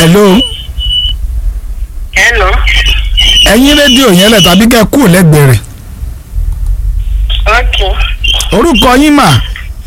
hello Hello. ẹ̀yin rédíò yẹn lẹ̀ tàbí kẹ́ ẹ kúrò lẹ́gbẹ̀ẹ́ rẹ̀ Okay. orúkọ yín mà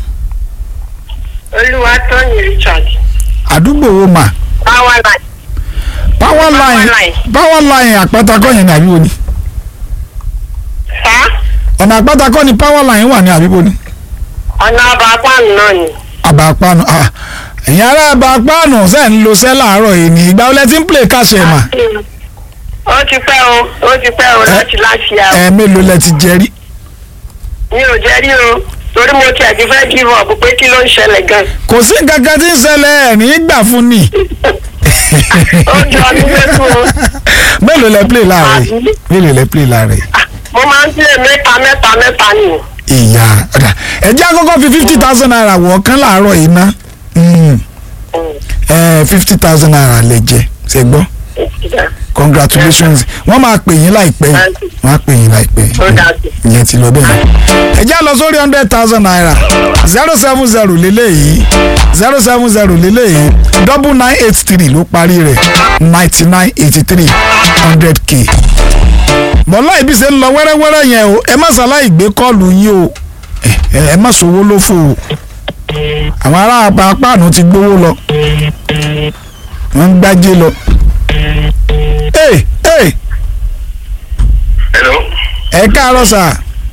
Olúwatóyìn Richard. àdúgbò wo mà Power line. power line line. power line àpátakọ́ yẹn ní àbíbo ni Sá. ọ̀nà àpátakọ́ ni power line wà ní àbíbo ni Ọ̀nà ọba apáàmù náà ni. àbàpánu ah, ẹ̀yin ará àbàpánu ṣe ń lo sẹ́ láàárọ̀ yìí ní ìgbà wọlé tí ń play káṣẹ̀ mà Ó ti pẹ́ o, ó ti pẹ́ o láti láti yà o. ẹ̀ mélòó lẹ ti jẹ rí Mi ò jẹ́ rí o. Torí mo tiẹ̀ ti fẹ́ give up pé kí ló ń ṣẹlẹ̀ gan. kò sí nǹkan kan tí ń ṣẹlẹ̀ ẹ̀ ní gbà fún ni Ó jọ ọdún mẹ́tò o. mélòó lẹ play láàárọ̀ yìí Àbí? mélòó lẹ play láàárọ̀ yìí. Ah, Mo máa ń tilẹ̀ mẹ́ta mẹ́ta mẹ́ta ni o. ìyá ọ̀dà ẹ̀jẹ̀ àkọ́kọ́ fi fifty thousand naira wọ̀ ọ́kán láàárọ̀ yìí ná fifty thousand naira lẹ jẹ ṣe gbọ́ congratulations wọ́n máa pè yín láìpẹ́ yìí wọ́n á pè yín láìpẹ́ Ó yìí dájú. ìyẹn ti lọ bẹ́ẹ̀ ẹ̀jẹ̀ lọ sórí hundred thousand naira zero seven zero lélẹ́yìí zero seven zero lélẹ́yìí double nine eight three ló parí rẹ̀ ninety nine eighty three hundred k bọ́lá ibi ṣe ń lọ wẹ́rẹ́wẹ́rẹ́ yẹn o ẹ má ṣàlàyé gbé kọ́ọ̀lù yín o ẹ ẹ- ẹ má sowó lófò o àwọn ará apáànù ti gbowó lọ wọ́n ń gbájé lọ. ee ee Hello. ẹ káàárọ̀ sà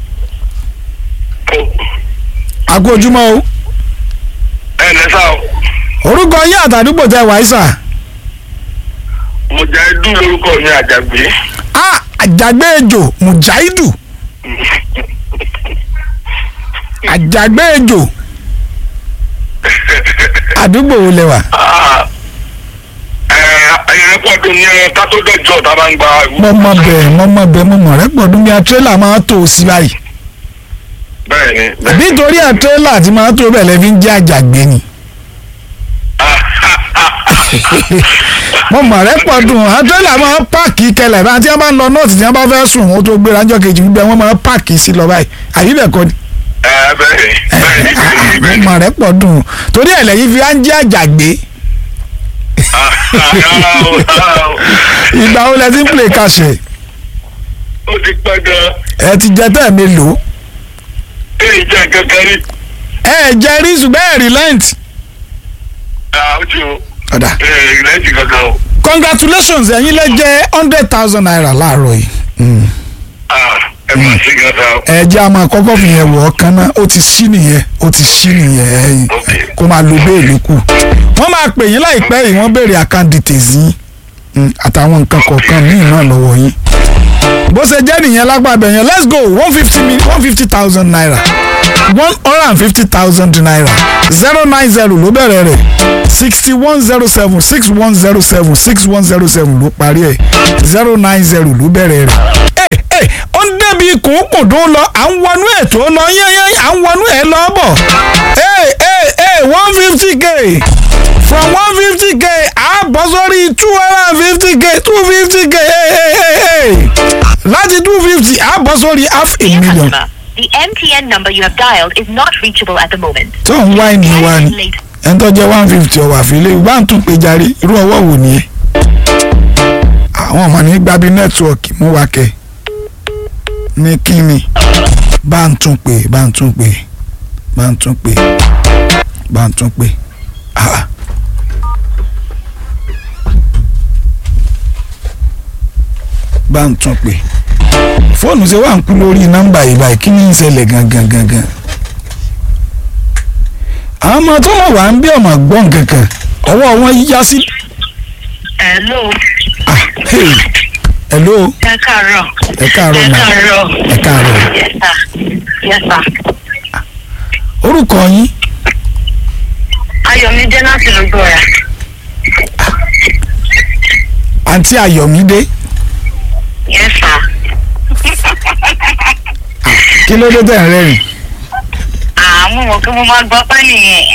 àkó ojúmọ́ o ẹ ǹlẹ́ sá o orúkọ yín àtàdúgbò tẹ wáyé sà mo jẹ́ dú lórúkọ mi àjàgbé á àjàgbé ejò mùjáìdù àjàgbé ejò àdúgbò wo lẹ wà. Ah, ẹ ẹyẹ pọ̀dù ní ẹ ká tó dẹ́jọ́ tá a bá ń gba mo mọ bẹ́ẹ̀ mo mọ bẹ́ẹ̀ mo mọ rẹ pọdún bí a tírélà máa tó o sí báyìí bẹ́ẹ̀ ni àbí torí ẹ tírélà tí máa tó bẹ́ẹ̀ lẹ́fi ń jẹ́ àjàgbé ni mo mọ rẹ pọdún a tírélà máa páàkì kẹlẹ̀ bá tí wọ́n bá ń lọ nọ́ọ̀tì tí wọ́n bá fẹ́ sùn wọ́n tó gbéra ńjọ́ kejì gbígbẹ́ wọ́n máa páàkì sí lọ báyìí àbí bẹ́ẹ̀ kọ́ ni ẹ bẹ́ẹ̀ ni bẹ́ẹ̀ ni bẹ́ẹ̀ ni mo bẹ́ẹ̀ ni mọ rẹ pọdún torí ẹ lẹ́yìn fi á ń jẹ́ àjàgbé Ah, ah, ah, ìgbà wo lẹ ti ń play kàṣẹ ó ti pẹ́ gan ẹ ti jẹ tẹ́ ẹ mélòó èyí jẹ́ kankan rí ẹ jẹ rí ṣùgbọ́n ẹ relent Ah, ó ti o ọ̀dà ẹ ìrẹsì kankan o congratulations ẹ̀yin lẹ jẹ́ hundred thousand naira láàárọ̀ yìí. Mm. Ah, ẹ máa ṣe kankan o ẹ jẹ́ àmọ́ àkọ́kọ́ fi yẹn wọ̀ ọ́ kan náà ó ti ṣí nìyẹn ó ti ṣí nìyẹn ẹ̀yìn Okay. kó máa lo béèlì kù. wọ́n máa pè yín láìpẹ́ yìí wọ́n béèrè account details yín mm, àtàwọn nǹkan kọ̀ọ̀kan míì náà lọ́wọ́ yín. bó ṣe jẹ́ nìyẹn lágbàbẹ̀ yẹn let's go one fifty one fifty thousand naira one hundred and fifty thousand naira zero nine zero ló bẹ̀rẹ̀ rẹ̀ sixty one zero seven six one zero seven six one zero seven ló parí ẹ̀ zero nine zero ló bẹ̀rẹ̀ rẹ̀. ẹ ẹ ó ń débi kùnkùndún lọ à ń wọnú ètò lọ yẹ́yẹ́ à ń wọnú ẹ̀ lọ bọ̀ ẹ ẹ ẹ one fifty k from one fifty k a bọ́ sórí two hundred and fifty k two fifty k láti two fifty a bọ́ sórí half a Dear million. customer, the MTN number you have dialed is not reachable at the moment. tó ń wá ẹni wá ni Later. ẹni tó jẹ́ one fifty ọ̀wà àfilẹ̀ bá ń tún pé jàre irú ọwọ́ wò nìyẹn. àwọn ọmọ ní gbábí nẹ́tíwọ̀kì mú wa kẹ́ ní kíni bá ń tún pé bá ń tún pé bá ń tún pé bá ń tún pé. Ah. bá ń tún pé fóònù ṣe wà ń kú lórí nọ́mbà yìí báyìí kí ni ń ṣẹlẹ̀ gangan gangan àwọn ọmọ tó wà wá ń bí ọmọ gbọ́n kankan ọwọ́ wọn yá sí. Hello. ah hey hello Ẹ káàárọ̀. ẹ káàárọ̀ Ẹ ma káàárọ̀. ẹ káàárọ̀ Yes sir. Yes sir. orúkọ yín Ayọ̀mídé láti Lùgbọ̀ọ́yà. àǹtí ayọ̀mídé Yes sir. kí ló dé tẹ̀ ń rẹ́rìn Àmú mọ̀ kí mo máa gbọ́ pẹ́ nìyẹn.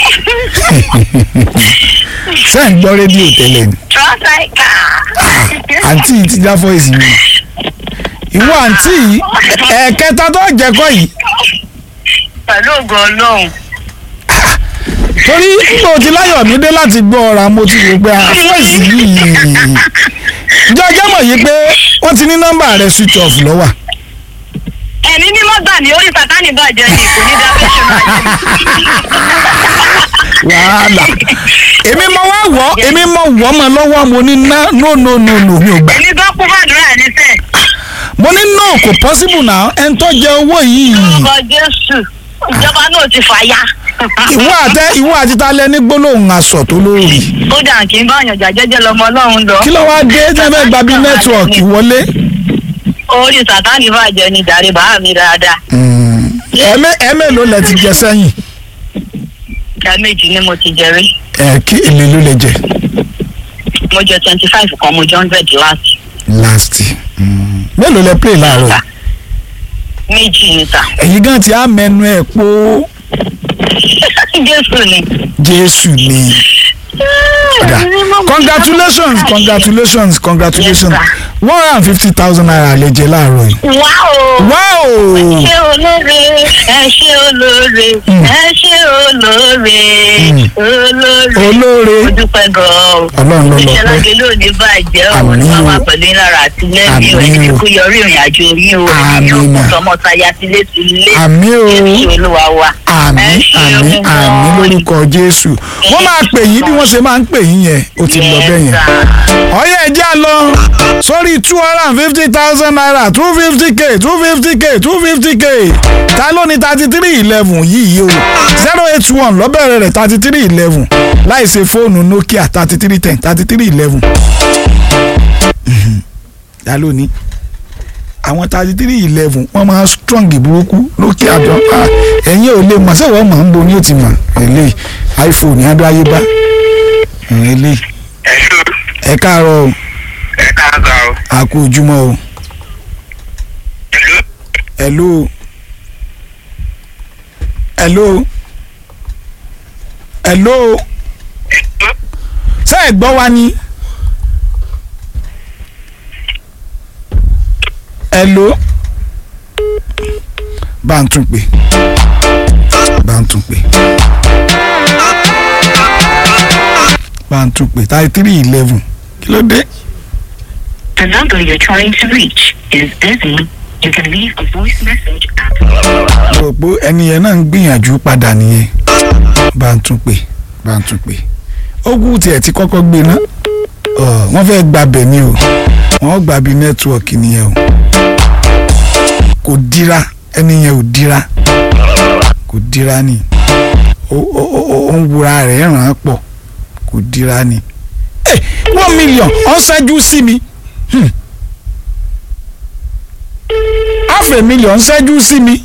ṣé ń gbọ́ rédíò tẹ́lẹ̀ ni Trọ́sáìkà. àǹtí yìí ti já fọ́ìsì mi ìwọ àǹtí yìí ẹ̀ẹ̀kẹta tó jẹ́kọ́ yìí Pẹ̀lú ògo Ọlọ́run. torí tó ti láyọ̀ mi dé láti gbọ́ ọ̀rọ̀ mo ti wò pé àfọ́ìsì yìí jọjọ́ mọ̀ yìí pé wọ́n ti ní nọ́mbà rẹ̀ switch off lọ́wà ẹ̀mí mímọ́ gbà mí orí sátánì bàjẹ́ ni kò ní dábẹ́ ṣe máa wàhálà èmi mọ wá wọ́ èmi mọ wọ́ mọ lọ́wọ́ mo ní ná no no no no mi ò gbà èmi gbọ́ kún fàdúrà ní sẹ́ẹ̀. mo ní no kò possible náà ẹni tó jẹ owó yìí ọkọ̀ jésù ìjọba náà ti fàyà. ìwọ àtẹ ìwọ àti talẹ ní gbólóhùn aṣọ tó lórí kódà kì í bá ọ̀yàn jàjẹ́jẹ́ lọmọ ọlọ́run lọ. kí ló wá dé tí wọn fẹ́ gba bí nẹ́tíwọ̀kì wọlé. orí sátánì bàjẹ́ ni jàre bàá mi dáadáa. ẹ̀mẹ́ ẹ̀mẹ́ ló lẹ ti jẹ sẹ́yìn ìdá méjì ni mo ti jẹrí. ẹ̀ kí èlé ló lẹ jẹ mo jẹ twenty five kan mo jẹ hundred last. last mm. mélòó lẹ play láàárọ̀ yìí? méjì níta. ẹ̀yin gan ti á mẹ́nu ẹ̀ pó jésù ni. jésù ni. Ọ̀dà. congratulations congratulations congratulations Yes, one hundred and fifty thousand naira lè jẹ láàárọ̀ yìí. wá o. wow ṣé olóore ẹ ṣé olóore ẹ ṣé olóore olóore olóore mo dúpẹ́ gan-an Ọlọ́run ló lọ iṣẹ́ pẹ́. lágé lónìí bàjẹ́ o Àmín ní o. wọ́n wá pẹ̀lú ìlara àti lẹ́yìn Àmín o ẹni o. kú yọrí ìrìn àjò yín o Àmín ẹni o. ọkùnrin tọmọtaya tilé tilé àmì o Jésù olúwa wa àmì Ẹ ṣé àmì o àmì gan-an. lórúkọ jésù wọ́n máa pè yín bí wọ́n ṣe máa ń pè yín yẹn ó ti lọ bẹ́ẹ̀ yẹn. Yes, sir. ọ̀yẹ́ ẹ̀jẹ̀ á lọ sórí two hundred and fifty thousand naira two fifty k two fifty k two fifty k ta ló ní thirty three eleven yìí o zero eight one lọ́bẹ̀rẹ̀ rẹ̀ thirty three eleven láì ṣe fóònù nokia thirty three ten thirty three eleven ta ló ní àwọn thirty three eleven wọ́n máa strong burúkú nokia jọ ah, ẹ̀yin ò lè mọ̀ sẹ́wọ̀n mọ̀ ń bo ní òtí mọ̀ eléyìí iphone adó ayé bá eléyìí ẹ ṣó ẹ káàárọ̀ o ẹ káàsà o. a kú ojúmọ́ o Hello? hello hello hello ṣé ẹ gbọ́ wa ni hello bá ń tún pè bá ń tún pè bá ń tún pè thirty three eleven kí ló dé. The number you're trying to reach is busy. You can leave a voice message at mo rò pé ẹni yẹn náà ń gbìyànjú padà nìyẹn bá ń tún pè bá ń tún pè ogun tiẹ̀ ti kọ́kọ́ gbé ná Ọ, wọ́n fẹ́ gbàbẹ̀ ni o wọ́n gbàbí nẹ́tíwọ̀kì nìyẹn o kò dira ẹni yẹn ò dira kò dira ni ó ó ó ó ó ń wura rẹ̀ ràn án pọ̀ kò dira ni ẹ one million ọ̀n ṣẹ́jú sí mi Hmm. half a million ṣẹ́jú sí mi.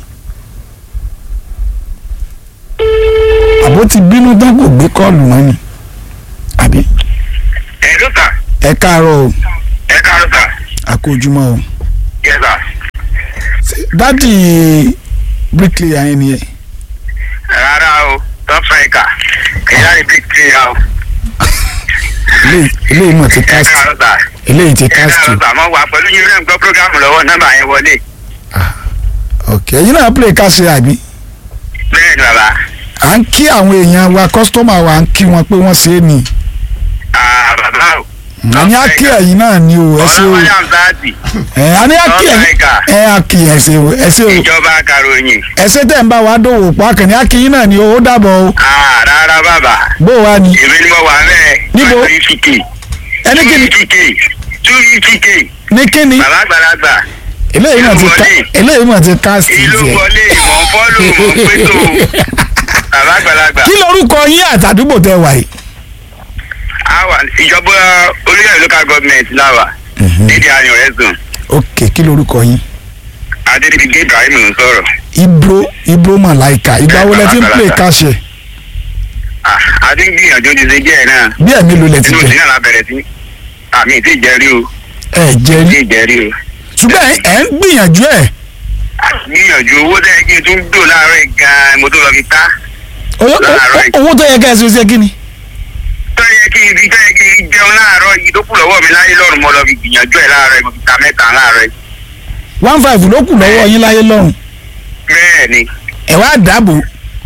àbó ti bínú tán kò gbé kọ́ọ̀lù mọ́ ni àbí ẹ ló sà ẹ káàárọ̀ o ẹ káàárọ̀ sà àkójúmọ́ o yẹ sà Ṣé dádì bricklayer yẹn nìyẹn rárá o tó fẹ́ kà kìyà rí big tree ya o eléyìí eléyìí mọ̀ ti ẹ cast káàárọ̀ sà eléyìí ti ẹ cast káàárọ̀ sà mo wà pẹ̀lú yín rẹ̀ ń gbọ́ programu lọ́wọ́ nọ́mbà yẹn wọlé ok ẹ̀yin náà play cast àbí bẹ́ẹ̀ ni bàbá à ń kí àwọn èèyàn wa customer wa à ń kí wọn pé wọ́n ṣe é ni ah bàbá o àní á kí ẹ̀yin náà ni o ẹ ṣe o ọlọ́wọ́lẹ́ àmsáàtì ẹ̀ àní á kí ẹ̀yin ẹ̀ á kí ẹ̀ ṣe o ẹ ṣe o ìjọba karòyìn ẹ ṣe tẹ̀ ń bá wa dòwò pọ̀ akànní á kí yín náà ni o ó dàbọ̀ o ah rárá bàbá bó o wá ni èmi ni mo wà bẹ́ẹ̀ Níbo? two fifty k ẹni kí ni two fifty k two fifty k ní kí ni bàbá àgbàlagbà eléyìí mà ti ká Ìlú wọlé. eléyìí mà ti cast ìlú tiẹ̀. wọlé mọ̀ ń fọ́lù mọ̀ ń pẹ́tò bàbá àgbàlagbà kí lorúkọ yín àtàdúgbò tẹ wà yìí. àwa ìjọba orílẹ̀ local government láwà nídìí ayọ̀ ẹ̀sùn ok kí lorúkọ yín. adédìgbé ibrahim ń sọ̀rọ̀ ibro ibro malaika ìgbà wo lẹ ti ń play káṣẹ Ah, a ti ń gbìyànjú ti ṣe jẹ́ ẹ̀ náà bí ẹ̀mí ló lẹ ti inú jẹ ìdí náà la bẹ̀rẹ̀ sí àmì ìtì ìjẹ́rí o ẹ jẹ ìtì rí ìjẹ́rí o ṣùgbọ́n ẹ ẹ ń gbìyànjú ẹ A ti gbìyànjú owó tẹ́ kí n tún dò láàárọ̀ yìí gan-an mo tó lọ fi ta owó Láàárọ̀ yìí. owó tó yẹ ká ẹ ṣe ṣe kí ni. tó yẹ kí n fi tó yẹ kí n jẹun láàárọ̀ yìí tó kù lọ́wọ́ mi láyé lọ́rùn mo lọ fi gbìyànjú ẹ̀ láàárọ̀ yìí mo fi ta mẹ́ta láàárọ̀ yìí one five ló kù lọ́wọ́ yín láyé lọ́rùn bẹ́ẹ̀ ni ẹ wá dáàbò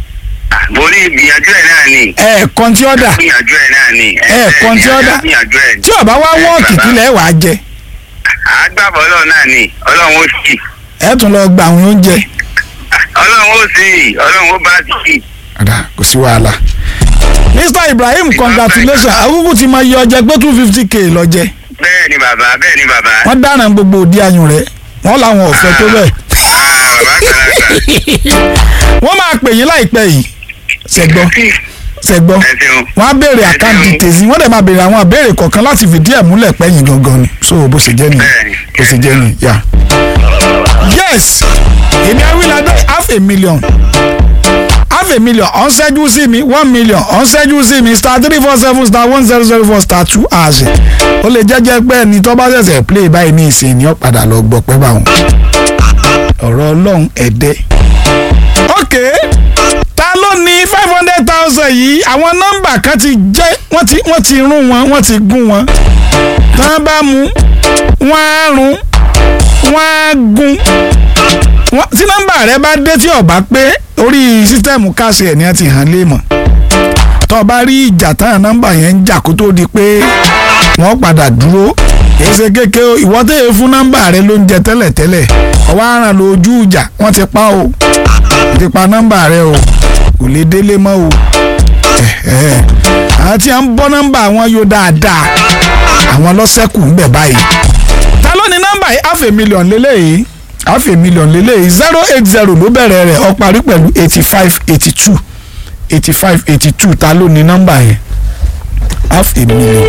mo ní ìgbìyànjú ẹ̀ náà ni ẹ̀ẹ̀kan tí ó dà ìgbìyànjú ẹ̀ náà ni Ẹ̀ẹ̀kan tí ó dà. ìgbìyànjú ẹ̀ ni tí ọba wá wọ́ọ̀kì kílẹ̀ wàá jẹ àgbàbọ̀ ọlọ́run náà ni ọlọ́run ó sì ẹ tún lọ gba àwọn oúnjẹ. ọlọ́run ó sì ọlọ́run ó bá sì ọ̀dà kò sí wàhálà. Mr Ibrahim congratulations akúkú ti máa yọ ọjẹ pé two fifty k lọ jẹ bẹ́ẹ̀ ni bàbá bẹ́ẹ̀ ni bàbá wọ́n dáràn gbogbo òdi ayùn rẹ̀ wọ́n làwọn ọ̀fẹ́ tó bẹ́ẹ̀. Ah, bàbá àgbàlagbà wọ́n máa pè yín láìpẹ́ yìí ṣẹ̀gbọ́n ṣẹ̀gbọ́n ẹ ṣeun wọ́n á béèrè àkáǹtì tèzí wọ́n dẹ̀ máa béèrè àwọn àbéèrè kọ̀ọ̀kan láti fìdí ẹ̀ múlẹ̀ pẹ́yìn gangan ni so bó ṣe jẹ́ nìyẹn Bẹ́ẹ̀ni. bó ṣe jẹ́ nìyẹn yà. yes èmi awíládé half a million half a million ọ̀n ṣẹ́jú sí mi one million ọ̀n ṣẹ́jú sí mi star three four seven star one zero zero four star two hash ó lè jẹ́jẹ́ pé ẹni tó bá ṣẹ̀ṣẹ̀ play báyìí ní ìsìn ni ó padà lọ gbọ́ pẹ́ báwọn ọ̀rọ̀ ọlọ́run ẹ̀dẹ́ ok ta ló ní five hundred thousand yìí àwọn nọ́mbà kan ti jẹ́ wọ́n ti wọ́n ti rún wọn wọ́n ti gún wọn tí wọ́n bá mú wọ́n á rún wọ́n á gún wọ́n- tí nọ́mbà rẹ bá dé tí ó bá pé orí sísítẹ́ẹ̀mù káàsì ẹ̀ ní ẹ ti hàn lé mọ̀ tó o bá rí ìjà táwọn nọ́mbà yẹn ń jà kó tó di pé wọ́n padà dúró kìí ṣe kéke o ìwọ tẹ́ ẹ fún nọ́mbà rẹ ló ń jẹ tẹ́lẹ̀tẹ́lẹ̀ ọwọ́ aràn lójú ìjà wọ́n ti pa o wọ́n ti pa nọ́mbà rẹ o kò lè délé mọ́ o ẹ̀hẹ́. àwọn tí a ń bọ́ nọ́mbà wọn yóò dáadáa àwọn lọ́sẹ̀kù ń bẹ̀ báyìí ta ló ní nọ́mbà yìí half a million lélẹ́yìí half a million lélẹ́yìí zero eight zero ló bẹ̀rẹ̀ rẹ̀ ó parí pẹ̀lú eighty five eighty two eighty five eighty two ta ló ní nọ́mbà yẹn half a million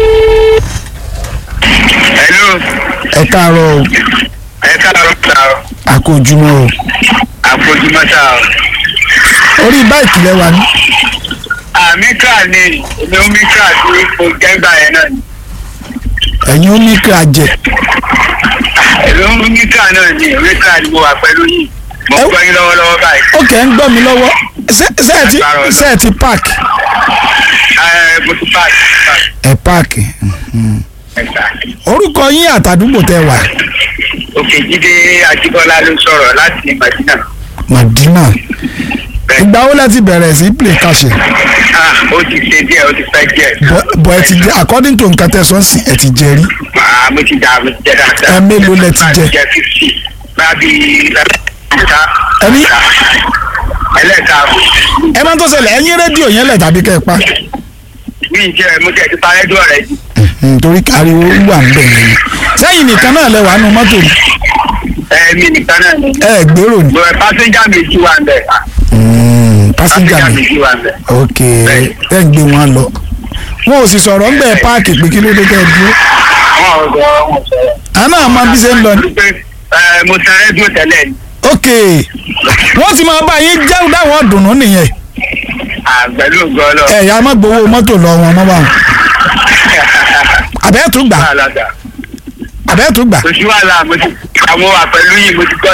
hello ẹ káàárọ̀ o ẹ káàárọ̀ sá o àkójúmọ́ o àfojúmọ́ sá o orí báìkì lẹ́wà ní àmíkà ni èmi ó míkà tí mo gẹ́gbà yẹn náà ni ẹ̀yin ó ní kí a jẹ èmi ó míkà náà ni míkà ni mo wà pẹ̀lú yìí mo Ẹ- gbọ́ yín lọ́wọ́lọ́wọ́ báyìí ó kẹ́ ń gbọ́ mi lọ́wọ́ ṣé- ṣé ẹ ti ṣé ẹ ti park ẹ mo ti páàkì páàkì ẹ park ẹ̀ka orúkọ yín àtàdúgbò tẹ wà òkè jíde ajíbọ́lá ló sọ̀rọ̀ láti madina Madina bẹ́ẹ̀ ìgbà wo lẹ ti bẹ̀rẹ̀ sí play kàṣẹ ah ó ti ṣe díẹ̀ ó ti pẹ́ díẹ̀ bọ̀ ẹ ti jẹ according to nǹkan tẹ sọ́ọ̀sì ẹ ti jẹ rí ah mo ti dà mo ti jẹ dáadáa Ẹ mélòó lẹ ti jẹ? jẹ fifty bá bí ẹlẹ́ta Ẹni? ẹlẹ́ta ẹ máa ń tó ṣẹlẹ̀ ẹ̀yin rédíò yẹn lẹ̀ tàbí kẹ́ ẹ pa mi jẹ mo jẹ ti parẹ́ dúró rẹ jù nítorí ariwo wà ń bẹ̀ yẹn sẹ́yìn nìkan náà lẹ wà nù mọ́tò ni ẹ mi nìkan náà ni ẹ gbèrò ni mo ẹ pásẹ́njà méjì wà ń bẹ̀ pásíńjà pásẹ́njà mi méjì wà ń bẹ̀ ok ẹ ń gbé wọn lọ wọn ò sì sọ̀rọ̀ ń bẹ̀ páàkì pé kí ló dé kẹ́ ẹ dúró wọn ò sọ wọn ò sọ àná àmọ́ bí ṣe ń lọ ni pé ẹ mo tan rédíò tẹ́lẹ̀ ni ok wọ́n ti máa bá yín jẹ́ dáwọn dùnú nìyẹn àgbẹ̀lú gọ́lọ́ ẹ̀yà má gbowó mọ́tò lọ wọn mọ́ báwọn àbẹ́ẹ̀tún gbà wàhálà dà àbẹ́ẹ̀tún gbà kò sí wàhálà mo ti àwọn wà pẹ̀lú yìí mo ti gbọ́